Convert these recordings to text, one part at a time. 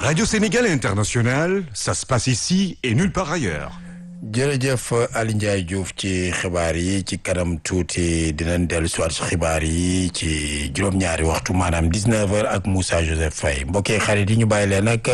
Radio Sénégal International, ça se passe ici et nulle part ailleurs. jërëjëf Ali Ndiaye Diouf ci xibaar yi ci kanam tuuti dinañ dellu si waat ci xibaar yi ci juróom-ñaari waxtu maanaam 19h ak Moussa Joseph Faye mbokki xarit yi ñu bàyyi leen nag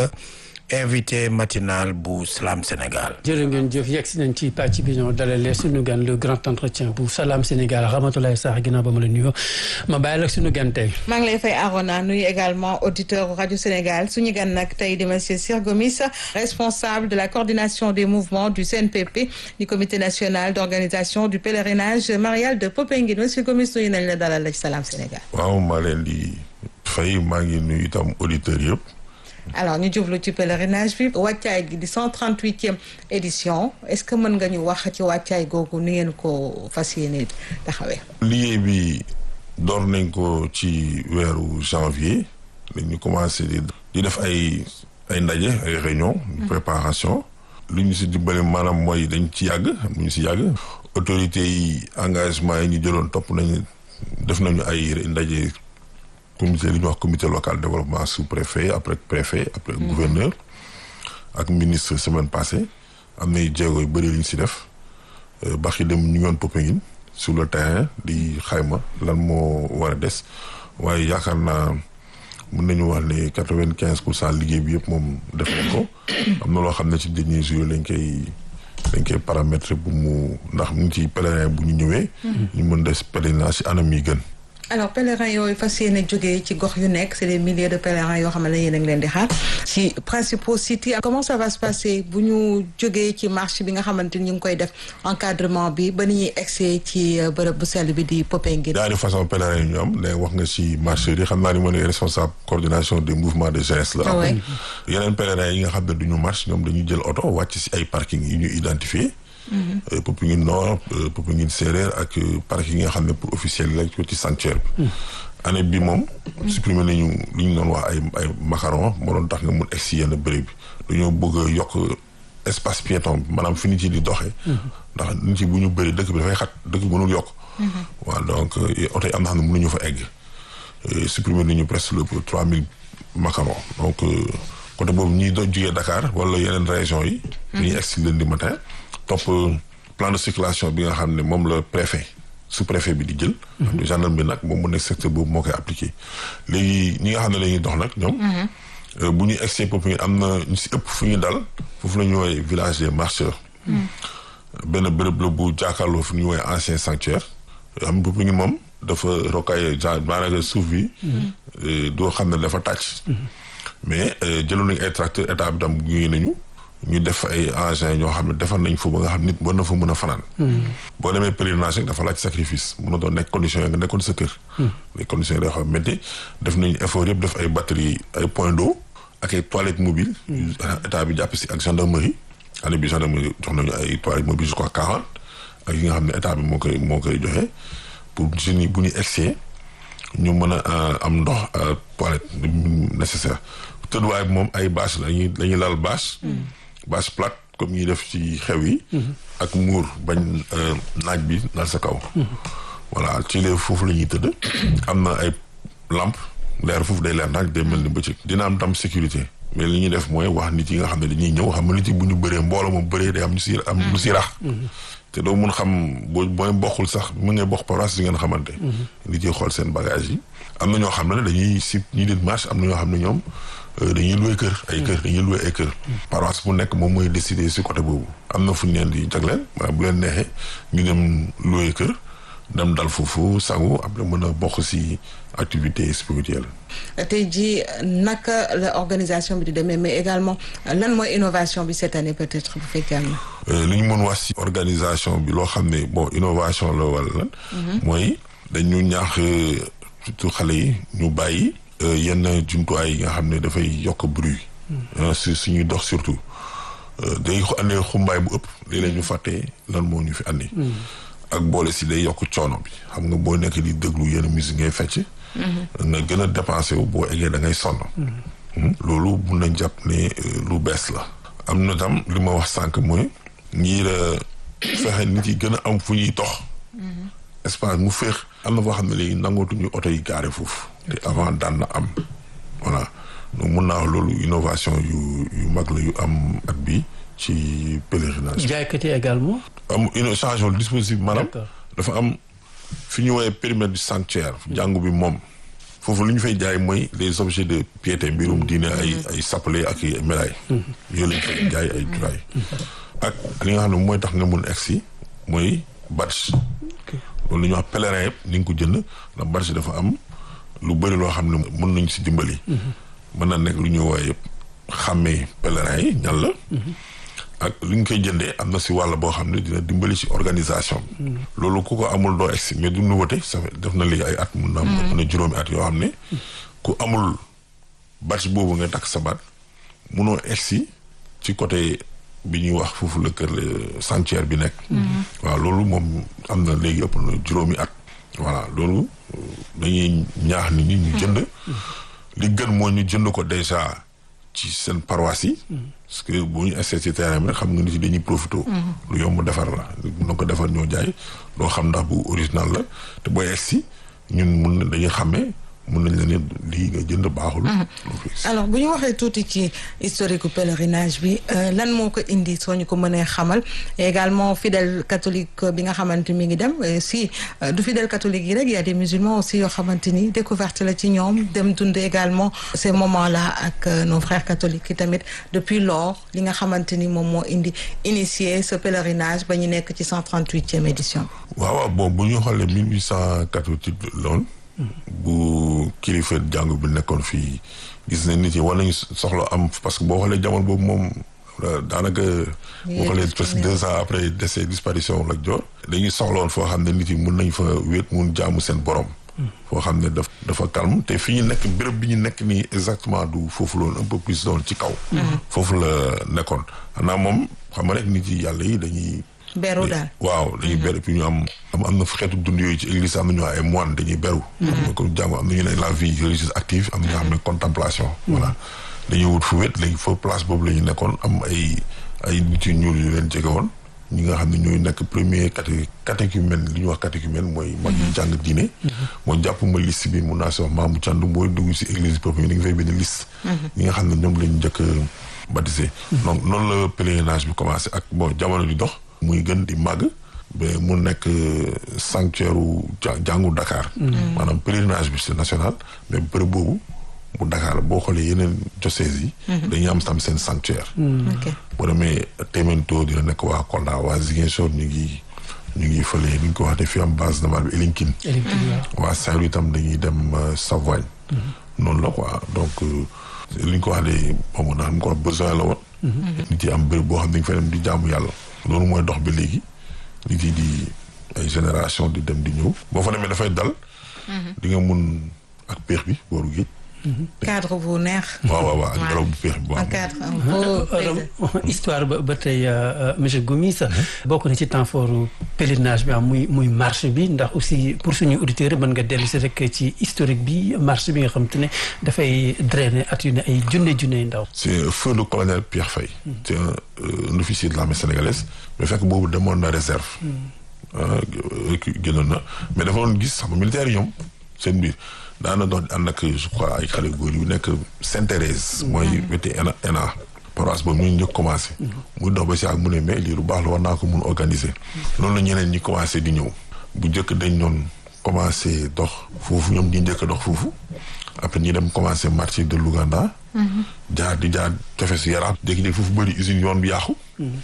invité matinal bu Salam Sénégal. jërë ngeen jëf yegg si nañ ci pàcc bi ñoo dalalee suñu gan le grand entretien bu Salam Sénégal Ramatoulaye Sarr ginnaaw ba ma la nuyoo ma bàyyi la suñu gan tey. maa ngi lay fay Arona nuyu également auditeur rajo Sénégal suñu gan nag tey di monsieur Sir Gomis responsable de la coordination des mouvements du CNPP du comité national d'organisation du pèlerinage marial de Popenguine monsieur Gomis nuyu nañ la dalal la ci Salam Sénégal. waaw maa leen di fay maa ngi nuyu itam auditeurs yëpp. alors ñu jublu ci pèlerinage bi wàccaay gi di cent trente huitième édition est-ce que mën nga ñu wax ci wàccaay googu ni ngeen ko fas yéene taxawee. liggéey bi door nañ ko ci weeru janvier dañu commencé di di def ay ay ndaje ay réunion de préparation lu ñu si dimbali maanaam mooy dañ ci yàgg am ñu si yàgg autorités yi engagement yi ñu jëloon topp nañu def nañu ay ndaje comité li ñuy wax comité local développement sous préfet après préfet après gouverneur ak ministre semaine passée am nay jéego yu bëri li ñu si def baxi dem ñu ngoon Popenguine sur le terrain di xayma lan moo war a des waaye yaakaar naa mën nañu wax ne quatre vingt quinze pour cent liggéey bi yëpp moom def nañ ko am na loo xam ne ci dernier jour lañ koy dañ koy paramétrer bu mu ndax mu ngi ci pèlerin bu ñu ñëwee ñu mën des pèlerinage ci anam yi gën alors pèlerins yooyu fas yéene jógee ci gox yu nekk c'est des milliers de pèlerins yoo xam ne yéen a ngi leen di xaar ci principaux sites yi comment ça va se passer bu ñu jógee ci marche bi nga xamante ni ñu ngi koy def encadrement bi ba ni ñuy egsee ci bërëb bu sell bi di Popenguine ñaari façon pèlerins yi ñu am day wax nga ci marcheurs yi xam naa ni moo ne responsable coordination des mouvements de jeunesse la am yeneen pèlerins yi nga xam ne duñu marche ñoom dañuy jël oto wàcc ci ay parking yi ñu identifié Popenguine Nord Popenguine Séeréer ak parking yi nga xam ne pour officiel la ci sanctuaire bi année bi moom supprimer nañu li ñu doon wax ay ay macaron moo doon tax nga mun egg si yenn béréb bi dañoo bëgg a yokk espace piéton bi maanaam fi nit yi di doxee ndax nit yi bu ñu bëri dëkk bi dafay xat dëkk bi mënul yokk waaw donc oto yi am na xam ne mënuñu fa egg supprimer nañu presque le trois mille macaron donc côté boobu ñi doon jugee Dakar wala yeneen région yi dañuy egg si lundi matin topp plan de circulation bi nga xam ne moom la préfet sous préfet bi di jël. gendarme bi nag moom mu nekk secteur boobu moo koy appliqué. léegi ñi nga xam ne la ñuy dox nag ñoom. bu ñuy egg Popenguine am na ñu si ëpp fu ñu dal foofu la ñu woowee village des marcheurs. benn béréb la bu jàkkaarloo fu ñu woowee ancien sanctuaire. am Popenguine moom dafa rocaillé genre maanaam suuf bi. doo xam ne dafa tàcc. mais jëloon nañu ay tracteur état bi tam gunge nañu. ñu def ay engins ñoo xam ne defar nañ fa ba nga xam nit war na fa mën a fanaan. boo demee pèlerinage rek dafa laaj sacrifice mun na doon nekk conditions yi nga nekkoon sa kër. les conditions yi day xam métti def nañu effort yëpp def ay batterie ay point d'eau ak ay toilettes mobiles. état bi jàpp si ak gendarmerie. année bi gendarmerie jox nañu ay toilettes mobiles je crois quarante ak yi nga xam ne état bi moo koy moo koy joxe pour jeunes yi bu ñu egsee ñu mën a am ndox toilette nécessaire tëdduwaay bi moom ay bâche la ñuy la ñuy laal bâche. bâche plate comme ñuy def ci xew yi. ak muur bañ naaj bi dal sa kaw. voilà ci lee foofu la ñuy tëdd. am na ay lampe leer foofu day leer naaj day mel ni bëccëg. dina am tam sécurité mais li ñuy def mooy wax nit yi nga xam ne dañuy ñëw xam nga nit yi bu ñu bëree mbooloo moom bëree day am ñu si am lu si rax. te doo mun xam boo booy bokkul sax mu ngay bokk paroisse di ngeen xamante. nit yi xool seen bagage yi. am na ñoo xam ne dañuy si ñi di marche am na ñoo xam ne ñoom. dañuy loué kër ay kër dañuy loué ay kër paroisse bu nekk moom mooy décider si côté boobu am na fu ñu leen di jagleel waaye bu leen neexee ñu dem loué kër dem dal foofu sangu après mën a bokk si activité spirituelle tey jii naka la organisation bi di demee mais également lan mooy innovation bi cette année peut-être bu fekkee am na li ñu mën wax si organisation bi loo xam ne bon innovation la wala lan mooy dañu ñaax surtout xale yi ñu bàyyi yenn jumtuwaay yi nga xam ne dafay yokk bruit. su suñuy dox surtout day andee xumbaay bu ëpp léeg-léeg ñu fàttee lan moo ñu fi andi. ak boole si day yokk coono bi xam nga boo nekk di déglu yenn musique ngay fecc. nga gën a dépensé wu boo eggee da ngay sonn. loolu mun nañ jàpp ne lu bees la. am na tam li ma wax sànq mooy ngir fexe nit yi gën a am fu ñuy dox. espace mu féex am na foo xam ne léegi nangootuñu oto yi gaare foofu. te avant daan na am voilà donc mun naa wax loolu innovation yu yu mag la yu am at bi ci pèlerinage. jaaykat yi également. am une changement dispositif maanaam. D'accord. dafa am fi ñu woowee périmètre du sanctuaire. jàngu bi moom. foofu lu ñu fay jaay mooy les objets de piété mbirum diine ay ay sappale ak i médailles. yooyu la ñu fay jaay ay turaay. ak li nga xam ne mooy tax nga mun egsi mooy badge. loolu la ñuy wax pèlerin yëpp ni nga ko jënd ndax badge dafa am lu bëri loo xam ne mën nañ si dimbali. mën na nekk lu ñuy woowee yëpp xàmmee pèlerin yi ñan la. ak li ñu koy jëndee am na si wàll boo xam ne dina dimbali si organisation bi. loolu ku ko amul doo egsi mais du nouveauté ça fait def na léegi ay at mun na am ëpp na juróomi at yoo xam ne ku amul badge boobu nga takk sa baat munoo egsi ci côté bi ñuy wax foofu la kër le sanctuaire bi nekk. waaw loolu moom am na léegi ëpp na juróomi at. voilà loolu euh, dañuy ñaax nit ñi ñu jënd. li gën mooy ñu jënd ko déjà ci seen paroisse yi. parce que bu ñu essayé ci terrain bi rek xam nga nit yi dañuy profité. lu yomb defar la na ko defar ñoo jaay doo xam ndax bu original la te booy egsi ñun mun na dañuy xàmmee mun nañ la ne lii nga jënd baaxul. loo fi egsi. alors bu ñu waxee tuuti ci historique pèlerinage bi euh, lan moo ko indi soo ñu ko mënee xamal et également fidèle catholique bi nga xamante mi ngi dem et si euh, du fidèle catholique yi rek y a des musulmans aussi yoo xamante ni découverte la ci ñoom dem dund également ces moments là ak euh, nos frères catholiques yi tamit depuis lors li nga xamante ni moom moo indi initier ce pèlerinage ba ñu nekk ci 138e édition waaw waaw bon bu ñu xoolee mille huit cent quatre-vingt-huit loon bu kilifa jàngu bi nekkoon fii gis nañ nit yi war nañu soxla am parce que boo xoolee jamono boobu moom euh, daanaka boo xoolee presque deux ans après décès disparition Lat Joor dañuy soxla woon foo xam ne nit yi mun nañ fa wéet mun jaamu seen borom foo xam ne daf dafa calme te fi ñu nekk béréb bi ñu nekk nii exactement du foofu loolu un peu plus doon ci kaw foofu la nekkoon xanaa moom xam nga rek nit yi yàlla yi dañuy beru daal waaw dañuy beru puis ñu am am am na xeetu dund yooyu ci église am na ñu ay moine dañuy beru comme jàmm am na ñu ne la vie religieuse active am na ñoo xam ne contemplation voilà dañuy wut fu wét léegi fa place boobu la ñu nekkoon am ay ay nit yu ñuul yu leen jege woon ñi nga xam ne ñooy nekk premier caté catéchumène li ñuy wax catéchumène mooy mag yi jàng diine mooy jàpp ma liste bi mun naa si wax maamu cànd mooy dugg si église boobu dañu fay benn liste ñi nga xam ne ñoom lañu njëkk a baptisé donc noonu la pèlerinage bi commencé ak bon jamono di dox muy gën di màgg ba mu nekk sanctuaire u ja- jàngu Dakar maanaam pèlerinage bi c'est national mais bërëb boobu bu Dakar boo xoolee yeneen diocèses yi dañuy am tam seen sanctuaire ok boo demee Témento dina nekk waa Kolda waa Ziguinchor ñu ngi ñu ngi fële ni ñu ko waxee fi am base navale bi Elinkine waa Saint-Louis itam dañuy dem euh, Savoie noonu la quoi donc euh, li ñu ko wax de moom na xam ko wax besoin la woon nit yi am bërëb boo xam ne dañu fay dem di jaamu yàlla loolu mooy dox ba léegi nit yi di ay génération di dem di ñëw boo fa demee dafay dal di nga mun ak péex bi booru géej cadre bu neex waaw waaw waaw ak ngelaw bu péex bi bu un am cadre un beau paysage. histoire ba ba tey monsieur Gomis bokk na ci temps fort pèlerinage bi am muy muy marche bi ndax aussi pour suñu auditeurs mën nga dellu si rek ci historique bi marche bi nga xam te ne dafay drainer at yu ne ay junne junne ndaw. c'est feu le colonel Pierre Faye c'est un, euh, un officier de l'armée sénégalaise mais fekk boobu demoon na réserve ah génnoon na mais dafa doon gis xam nga militaire yi ñoom seen biir daana dox ànd ak je crois ay xale góor yu nekk Sainte-Thérèse mooy weti ENA ENA paroisse boobu ñu njëkk commencé muy dox ba si ak mu ne mais lii lu baax la war naa ko mun organiser loolu la ñeneen ñi commencé di ñëw bu njëkk dañ doon commencé dox foofu ñoom ñi njëkk a dox foofu après ñi dem commencé marché de Louganda jaar di jaar tefes Yaraax jékki-jékki foofu bëri usine yoon bi yàqu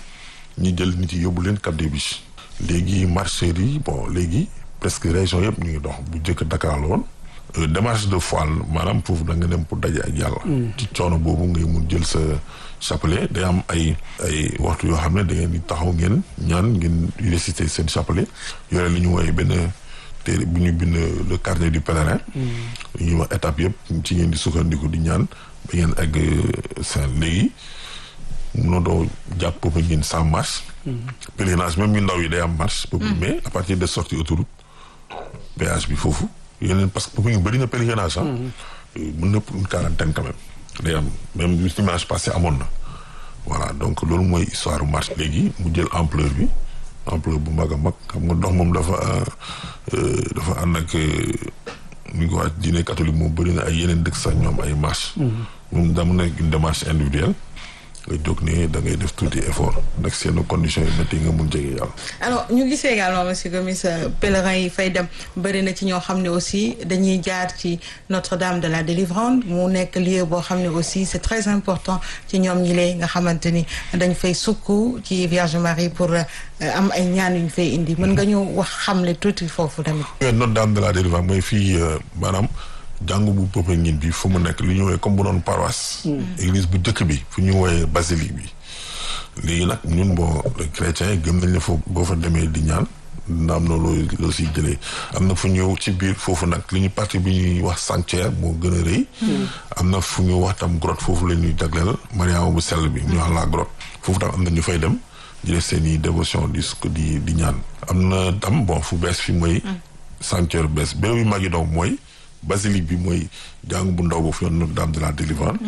ñi jël nit yi yóbbu leen Cap des Biches léegi marcheurs yi bon léegi presque région yëpp ñu ngi dox bu njëkk Dakar la woon Euh, démarche de foi la maanaam foofu da nga dem pour daje ak yàlla ci coono boobu ngay mun jël sa chapelet day am ay ay waxtu yoo xam ne da ngeen di taxaw ngeen ñaan ngeen réciter seen chapelet yore li ñu woowee benn téere bu ñu bind le carnet du pèlerin li ñuy wax étape yëpp ci ngeen di sukkandiku di ñaan ba ngeen egg seen léegi munoo doo jàpp boobu ngeen sans marche pèlerinage même ñu ndaw yi day am marche boobu mais à partir de sortie autoroute péage bi foofu yeneen parce que boobu ñu bëri na pèlerinage ah mën na une quarantaine quand même day am même dimanche passé amoon na voilà donc loolu mooy histoire marche léegi mu jël ampleur bi ampleur bu mag a mag xam nga dox moom dafa euh, dafa ànd ak euh, ñu ko wax diine catholique moom bëri na ay yeneen dëkk sax ñoom ay marche moom dama nekk une démarche individuelle nga jóg ne da ngay def tuuti effort nag seen conditions yi métti nga mun jege yàlla. alors ñu gisee également monsieur Gomis pèlerin yi fay dem bëri na ci ñoo xam ne aussi dañuy jaar ci Notre-Dame de la Délivrance mu nekk lieu boo xam ne aussi c'est très important ci ñoom ñi lay nga xamante ni dañ fay sukk ci Vierge Marie pour am ay ñaan yu ñu fay indi mën nga ñu wax xamle tuuti foofu tamit. Notre-Dame de la Délivrance mooy fii maanaam. jàngu bu Popenguine bi fu mu nekk li ñu woowee comme bu doon paroisse. église bu njëkk bi fu ñu woowee basilique bi. léegi nag ñun boo chrétiens yi gëm nañ ne foofu boo fa demee di ñaan dina am na loo loo siy jëlee am na fu ñëw ci biir foofu nag li ñu partie bi ñuy wax sanctuaire moo gën a rëy. am na fu ñu wax tam grotte foofu la ñuy jagleel Mariama bu sell bi ñu wax la grotte foofu tam am na ñu fay dem di def seen i dévotion di di di ñaan. am na tam bon fu bees fi mooy. sanctuaire bees béréb yu mag yi donc mooy. basilique bi mooy jàng bu ndaw boofu yoon Notre-Dame de la Délivrance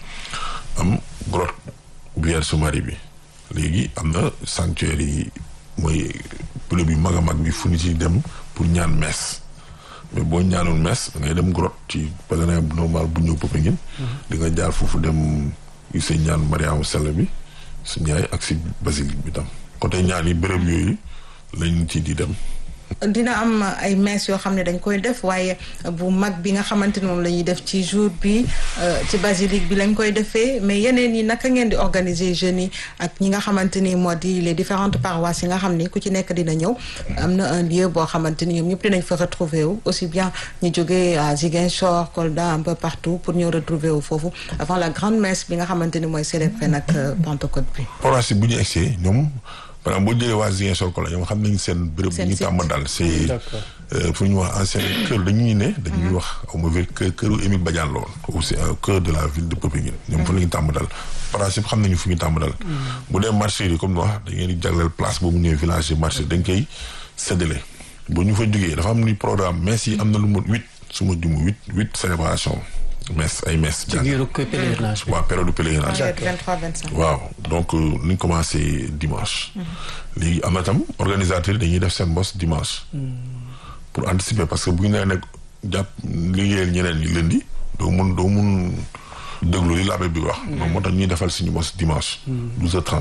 am grotte Vierge Marie bi léegi am na sanctuaire yi mooy bërëb yu mag a mag bi fu ñu ci dem pour ñaan messe mais boo ñaanul messe da ngay dem grotte ci pèlerin bu normal bu ñëw Popenguine di nga jaar foofu dem gisee ñaan Mariama Sell bi su ñaay ak si basilique bi tam côté ñaan yi bërëb yooyu lañ ci di dem dina am ay messe yoo xam ne dañ koy def waaye bu mag bi nga xamante ni moom la ñuy def ci jour bi ci basilique bi lañ koy defee mais yeneen yi naka ngeen di organiser jeunes yi ak ñi nga xamante ni moo di les différentes paroisses yi nga xam ni ku ci nekk dina ñëw am na un lieu boo xamante ni ñoom ñëpp dinañ fa retrouver wu aussi bien ñu jógee à Ziguinchor Kolda un peu partout pour ñëw retrouver wu foofu avant la grande messe bi nga xamante ni mooy célébrer nag Pentecôte bi. paroisse bu ñu egsee ñoom. par exemple boo jëlee waa Ziguinchor ko la ñoom xam nañ seen bërëb bu ñu tàmm daal c'est fu ñu wax ancien kër dañuy ne dañuy wax au mauvais kër këru Émile Badiane la woon c'est au cœur de la ville de Popenguine ñoom fa la ñu tàmm daal principe xam nañu fu ñu tàmm daal bu dee marché yi comme ni wax da ngeen di jagleel place boobu ñëwee village yi marché dañ koy séddale bu ñu fa jógee dafa am ni programme messe yi am na lu mu huit su ma jumu huit huit célébration messe ay messe. ci biir pèlerinage bi. waaw période pèlerinage. 23 25. waaw donc ni ñu commencé dimanche. léegi am na tam organisateurs yi dañuy def seen bos dimanche. pour anticiper parce que bu ñu nee nag jàpp liggéeyal ñeneen ñi lundi doo mun doo mun déglu li l'abbé bi wax. moom moo tax ñuy defal suñu bos dimanche. 12h30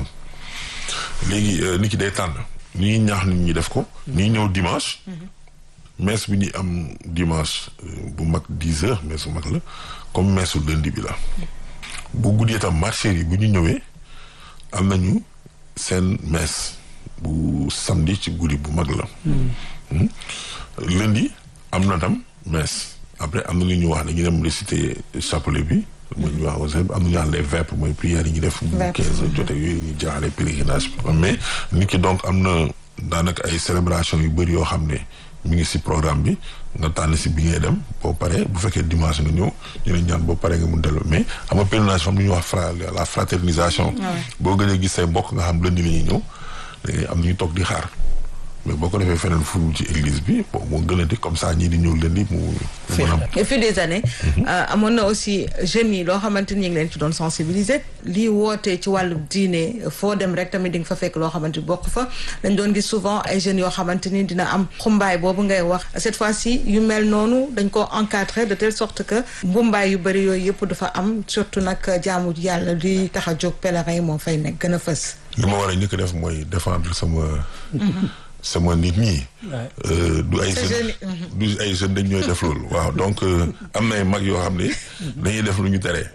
léegi nit ki day tànn ni ñuy ñaax nit ñi def ko. ni ñëw dimanche. messe bi ñuy am dimanche bu mag dix heures messe bu mag la comme messe su lundi bi la bu guddee tam marché yi bu ñu ñëwee am nañu seen messe bu samedi ci guddi bu mag la lundi am na tam messe après am na lu ñu wax dañuy dem réciter chapelet bi mooy ñu wax aussi am na ñu wax les vêpres mooy prières yi ñu def bu quinze heures jotee yooyu ñu jaaxale pèlerinage bi mais nit ki donc am na daanaka ay célébration yu bëri yoo xam ne mi ngi si programme bi nga tànn si bi ngay dem boo paree bu fekkee dimanche nga ñëw ñu ne ñaan boo paree nga mun dellu mais xam nga pèlerinage fam lu ñuy wax fra la fraternisation boo gënee gis say mbokk nga xam lundi la ñuy ñëw dangay am ñu toog di xaar mais boo ko defee feneen furul ci église bi bon moo gën a di comme ça ñii di ñëw lundi mu mën am et puis des années amoon na aussi jeunes yi loo xamante ni ñu ngi leen ci doon sensibiliser lii wootee ci wàllu diine foo dem rek tamit di nga fa fekk loo xamante ni bokk fa dañ doon gis souvent ay jeunes yoo xamante ni dina am xumbaay boobu ngay wax cette fois-ci yu mel noonu dañ ko encadrer de telle sorte que mbumbaay yu bëri yooyu yëpp dafa am surtout nag jaamu yàlla li tax a jóg pèlerin yi moo fay nekk gën a fës li ma war a njëkk def mooy défendre sama sama nit ñi. du ay jeunes du ay jeunes dañ ñooy def loolu. waaw donc am na ay mag yoo xam ne. dañuy def lu ñu tere.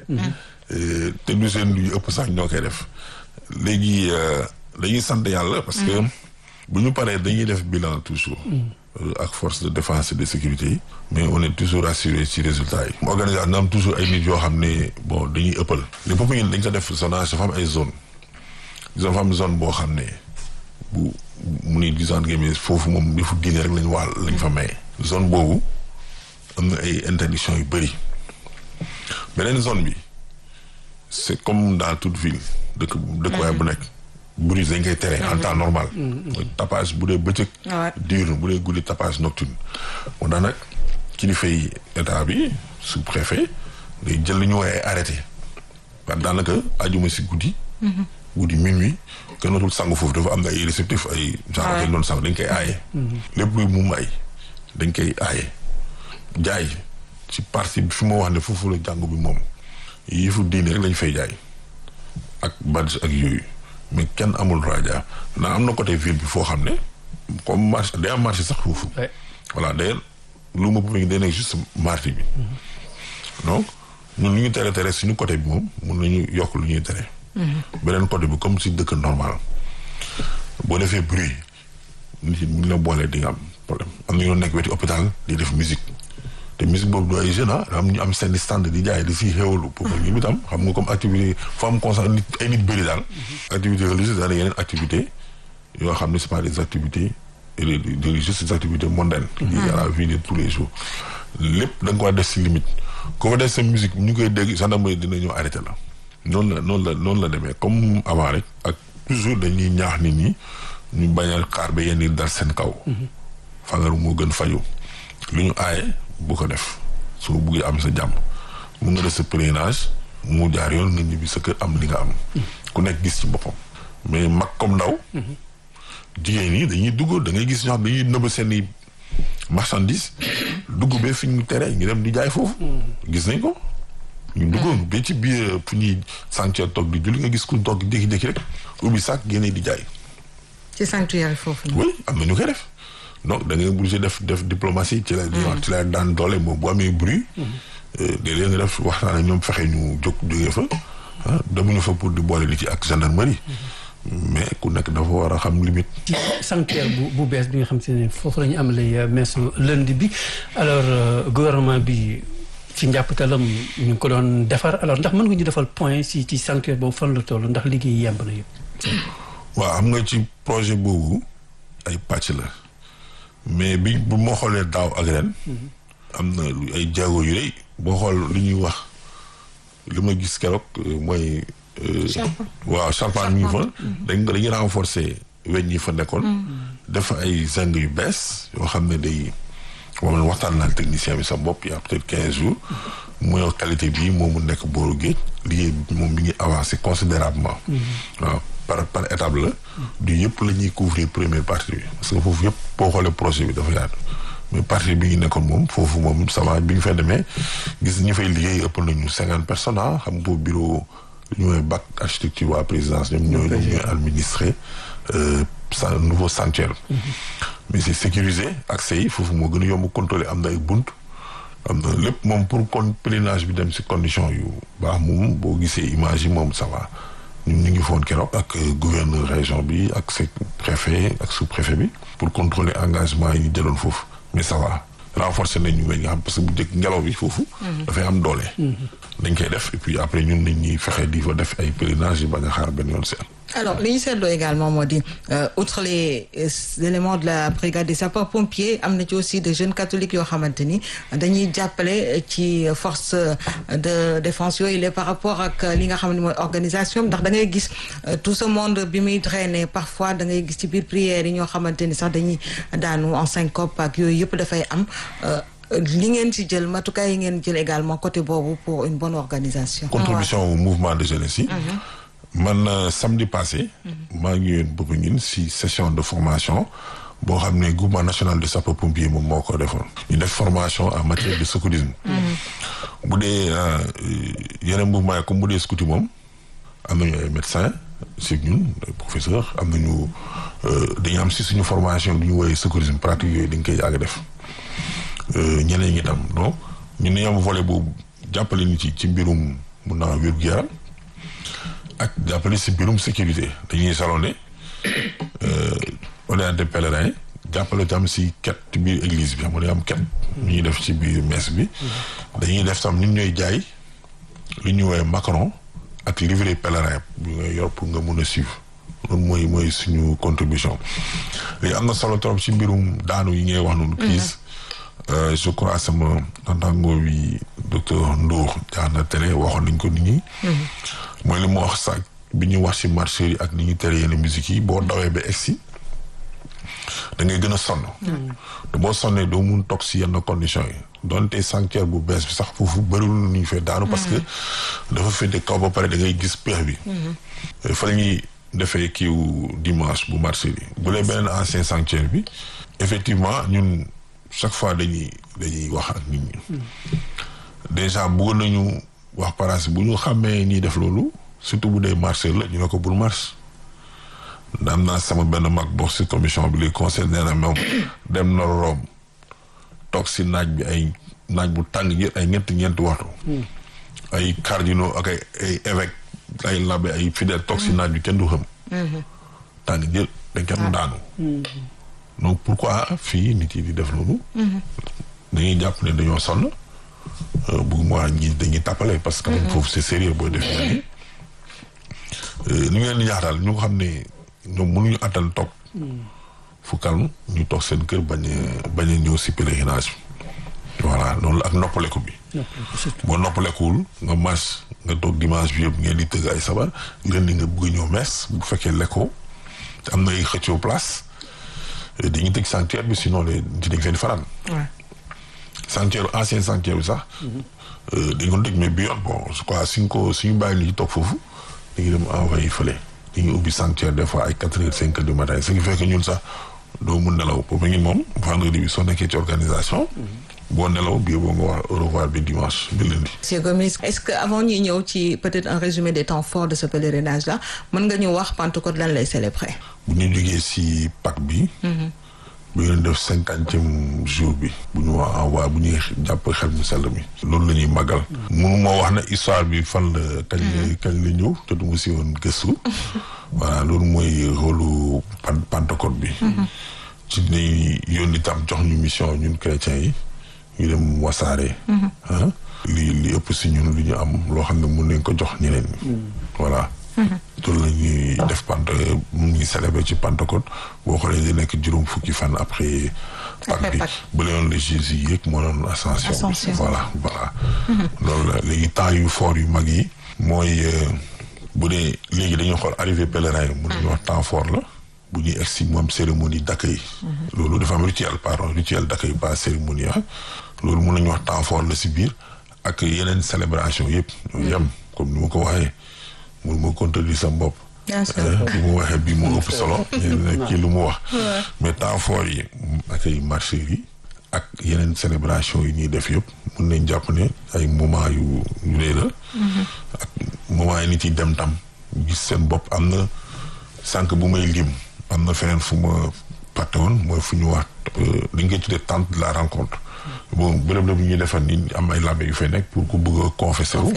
te du seen lu ëpp sax ñoo koy def. léegi dañuy sant yàlla parce que bu ñu paree dañuy def bilan toujours. ak force de défense et de sécurité yi. mais on est toujours assuré ci résultat yi. organisation na am toujours ay nit yoo xam ne bon dañuy ëppal. les Popenguine dañ ko def zonage dafa am ay zone dafa am zone boo xam ne bu. mu ni disant game foofu moom defu diine rek lañ wàll lañ fa maye. zone boobu am na ay interdiction yu bëri beneen zone bi c'est comme dans toute ville dëkk dëkkuwaay bu nekk bruit dañ koy tere en temps normal mooy tapage bu dee bëccëg diurne bu dee guddi tapage nocturne moo tax nag kilifa yi état bi sous préfet day jël li ñu woowee ay arrêté parce que daanaka ajuma si guddi guddi minuit kenn dootul sangu foofu dafa am na ay réceptif ay genre dañ doon sang dañ koy aaye lépp luy mu may dañ koy aaye jaay ci partie bi fi ma wax ne foofu la jàngu bi moom yëfu diine rek lañ fay jaay ak badge ak yooyu mais kenn amul droit jaar naa am na côté ville bi foo xam ne comme marché day am marché sax foofu. voilà d'ailleurs lu ma bëgg day nekk juste marché bi. donc ñun lu ñu tere tere suñu côté bi moom mun nañu yokk lu ñuy tere. beneen côté bi comme si dëkk normal boo defee bruit nit ñi bu ñu la boolee di nga am problème am na ñoo nekk weti hôpital di def musique te musique boobu du ay jeunes ah am ñu am seen stand di jaay di si xéwalu pour que ñu itam xam nga comme activité foo am constat nit ay nit bëri daal. activité religieuse daal yeneen activité yoo xam ne c'est pas des activités religieuses c'est des activités mondaines. liées à la vie de tous les jours. lépp da nga ko war def si limite ko fa def sa musique ñu koy dégg gendarmerie dina ñëw arrêté la. noonu la noonu la noonu la demee comme avant rek ak toujours dañuy ñaax nit ñi ñu bañ a xaar ba yenn dal seen kaw. fagaru moo gën faju lu ñu aaye bu ko def soo buggee am sa jàmm mu nga def sa pèlerinage mu jaar yoon nga ñibbi sa kër am li nga am. ku nekk gis ci boppam. mais mag comme ndaw. jigéen ñi dañuy dugg da ngay gis ñoo xam dañuy nëbb seen i marchandise dugg ba fi ñu tere ñu dem di jaay foofu. gis nañ ko. ñu duggoon ba ci biir fu ñuy sanctuaire toog di julli nga gis ku toog jékki-jékki rek ubbi sac génne di jaay. ci sanctuaire foofu. oui am na ñu koy def donc da ngay obligé def def diplomatie ci la. ci la daan doole moom bu amee bruit. léeg-léeg nga def waxtaan ak ñoom fexe ñu jóg jógee fa. ah demuñu fa pour di boole nit yi ak gendarmerie. mais ku nekk dafa war a xam limite. ci sanctuaire bu bu bees bi nga xam te ne foofu la ñu amalee messe lundi bi alors gouvernement bi. ci njàppatalam ñu ngi ko doon defar alors ndax mën nga ñu defal point si ci sanctuaire boobu fan la toll ndax liggéey yemb na yëpp. waaw xam nga ci projet boobu ay pàcc la mais bi bu moo xoolee daaw ak ren. am na ay jéego yu rëy boo xool li ñuy wax li ma gis keroog mooy. waaw charpente mi ngi fa. dañ dañuy renforcer weñ yi fa nekkoon. def ay zinc yu bees yoo xam ne day. moom la waxtaan naa technicien bi sa bopp y a peut-être quinze jours mooy qualité bi moom mu nekk booru géej liggéey bi moom mi ngi avancé considérablement waaw par par étape la du yëpp la ñuy couvrir première partie bi parce que foofu yëpp boo xoolee projet bi dafa yaatu mais partie bi ngi nekkoon moom foofu moom ça va bi ñu fay demee gis ñi fay liggéey ëpp nañu cinquante personnes xam nga boobu bureau ñu ñooy bac architecture waa présidence ñoom ñooy ñoom ñooy administré sa nouveau sanctuaire mais c'est sécurisé accès yi foofu moo gën a yomb contrôler am na ay bunt am na lépp moom pour kon pèlerinage bi dem si condition yu baax moom boo gisee image yi moom ça va ñun ñu ngi foon keroog ak gouverneur région bi ak ses préfet ak sous préfet bi pour contrôler engagement yi ñu jëloon foofu mais ça va renforcer nañ ñu weñ nga xam parce que bu njëkk ngelaw bi foofu dafay am doole dañ koy def et puis après ñun nañ ñuy fexe di fa def ay pèlerinage yi bañ a xaar benn yoon seen alors li ñu seetloo également moo di outre les éléments de la brigade des sapeurs-pompiers am na ci aussi de jeunes catholiques yoo xamante ni dañuy jàppale ci force de défense yooyu la par rapport ak li nga xam ne mooy organisation ndax da ngay gis tout ce monde bi muy drainer parfois da ngay gis ci biir prières yi ñoo xamante ni sax dañuy daanu en syncope ak yooyu yëpp dafay am li ngeen ci jël matukaay yi ngeen jël également côté boobu pour une bonne organisation. contribution au mouvement de jeunesse yi. man samedi passé. maa ngi yoon bëgg ñun si session de formation boo xam ne groupement national de sapeurs pompiers moom moo ko defoon. ñu def formation en matière de secourisme. bu dee yeneen mouvement yi comme bu dee scouti moom am nañu ay médecins si ñun ay professeurs am nañu dañu am si suñu formation lu ñu woowee secourisme pratique yooyu dañ koy yàgg def ñeneen ñi tam donc ñun dañu am volet boobu jàppale nit yi ci mbirum mun naa wér-gu-yaram ak jàppale si mbirum sécurité dañuy salonné orienté pèlerin jàppale tam si ket ci biir église bi xam nga am ket ñu ñuy def ci biir messe bi dañuy def tam ñun ñooy jaay lu ñuy woowee macaron ak livret pèlerin bi ngay yor pour nga mun a suivre loolu mooy mooy suñu contribution léegi am na solo trop si mbirum daanu yi ngay wax noonu crise je crois sama nantango bi docteur Ndour jaar na télé waxoon nañ ko nit ñi mooy li mu wax sax bi ñu wax ci marché yi ak ni ñu tere yenn musique yi boo dawee ba egsi da ngay gën a sonn te boo sonnee doo mun toog si yenn conditions yi donte sanctuaire bu bees bi sax foofu bëriwul nu ñu fee daanu parce que dafa féete kaw ba pare da ngay gis peex bi fa la ñuy defee kiiw dimanche bu marché bi bu dee beneen ancien sanctuaire bi effectivement ñun chaque fois dañuy dañuy wax ak nit ñi déjà bëggoon nañu wax paraas bu ñu xàmmee ñiy def loolu surtout bu dee marché la ñu ne ko bul marche am naa sama benn mag bokk si commission bi li conseil nee na moom dem na Rome toog si naaj bi ay naaj bu tàng jër ay ñetti ñeenti waxtu ay cardinaux ak ay ay évêque ay labbe ay fidèle toog si naaj bi kenn du xam tàng jël dañ kenn daanu donc pourquoi fii nit yi di def loolu dañuy jàpp ne dañoo sonn bu moi ñi dañuy tàppale parce que foofu c'est sérieux booy def ñi ni ngeen di ñaax daal ñu xam ne ñoom mënuñu attan toog fu calme ñu toog seen kër bañ a bañ a ñëw si pèlerinage bi voilà noonu la ak noppaleku bi boo noppalekuwul nga marche nga toog dimanche bi yëpp ngeen di tëgg ay sabar leen di nga bëgg ñëw mees bu fekkee lekkoo te am na ay xëccoo place dañuy tëj sanctuaire bi sinon de ci dañ feen faran sanctuaire ancien sanctuaire bi sax dañ ko tëj mais bi yoon bon je crois suñ ko suñu bàyyi ni ci toog foofu dañuy dem envoyé fële dañuy ubbi sanctuaire des fois ay quatre heures cinq heures du matin ce qui fait que ñun sax doo mun nelaw boobu ngeen moom vendredi bi soo nekkee ci organisation boo nelaw bii boo nga wax au revoir bi dimanche bi lundi. Monsieur Gomis est-ce que avant ñuy ñëw ci peut-être un résumé des temps forts de ce pèlerinage là mën nga ñu wax Pentecôte lan lay célébrer. bu ñu jógee si Pâques bi. bu ñu def cinquantième jour bi. bu ñu wax envoyé bu ñuy jàpp xel mu sell mi. loolu la ñuy màggal. mënu moo wax ne histoire bi fan la. kañ la kañ la ñëw te du ma si woon gëstu. voilà loolu mooy rôlu Pentecôte bi. ci ñuy yónni tam jox ñu mission ñun chrétiens yi. ñu dem wasaare. li li ëpp si ñun lu ñu am loo xam ne mun nañ ko jox ñeneen ñi. voilà. loolu la ñuy def pant mu ngi célébrer ci Pentecôte boo xoolee di nekk juróom fukki fan après. Pâques bi ba léegi le Jésus yëg moo doon ascension bi. voilà voilà. loolu la léegi temps yu fort yu mag yi. mooy bu dee léegi dañuy xool arrivé pèlerin yi. mun nañu wax temps fort la. bu ñuy egg si moom cérémonie d'accueil. loolu dafa am rituel pardon rituel d'accueil pas cérémonie ah. loolu mun nañu wax temps fort la si biir ak yeneen célébration yëpp. ñoo yem comme ni ma ko waxee mun ma contredire sa bopp. bien sûr bi mu waxee bii mu ëpp solo. yeneen kii lu mu wax. mais temps fort yi ak ay marché yi ak yeneen célébration yi ñuy def yëpp mun nañ jàpp ne ay moment yu yu rëy la. ak moment yi nit yi dem tam gis seen bopp am na sànq bu may lim. am na feneen fu ma fàtte woon mooy fu ñu wax dañ koy tuddee tente de la rencontre bon bërëb la bu ñuy defar ni am ay labbe yu fay nekk pour ku bëgg a confessé wu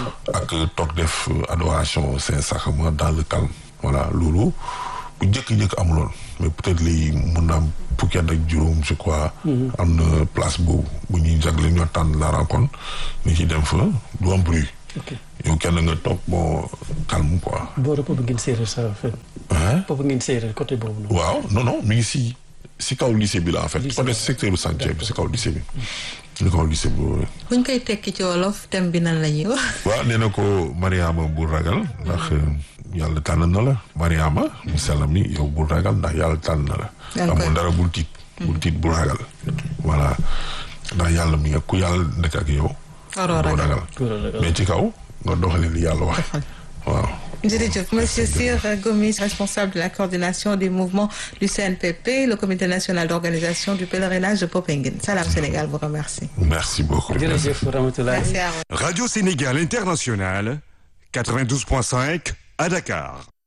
ak toog def adoration saint sacrement dans le calme voilà loolu bu njëkk-njëkk amuloon mais peut-être lii mun na am fukki at ak juróom je crois am na place boobu bu ñuy jagle ñoo tente de la rencontre ni ci dem fa du am bruit yow kenn nga toog bon calme quoi boora boobu ngeen séeréer sa fen boobu ngeen séeréer côté boobu noonu waaw non non mi ngi si si kaw lycée bi la en fait côté secteur bu sanctuaire bi si kaw lycée bi si kaw lycée bi buñ koy tekki ci wolof thème bi nan la ñuy wax waaw nee na ko Mariama bul ragal ndax yàlla tànn na la Mariama mu sell mi yow bul ragal ndax yàlla tànn na la amul dara bul tiit bul tiit bul ragal voilà ndax yàlla mi nga ku yàlla nekk ak yow doo ragal mais ci kaw nga doxalee li yàlla wax waaw jërëjëf monsieur Sir Gomis responsable de la coordination du mouvement du CNPP le comité national d'organisation du pèlerinage de Popenguine Salam Sénégal vous remercie merci beaucoup jërëjëf Ramatoulaye merci à vous Radio Sénégal International 92.5 à Dakar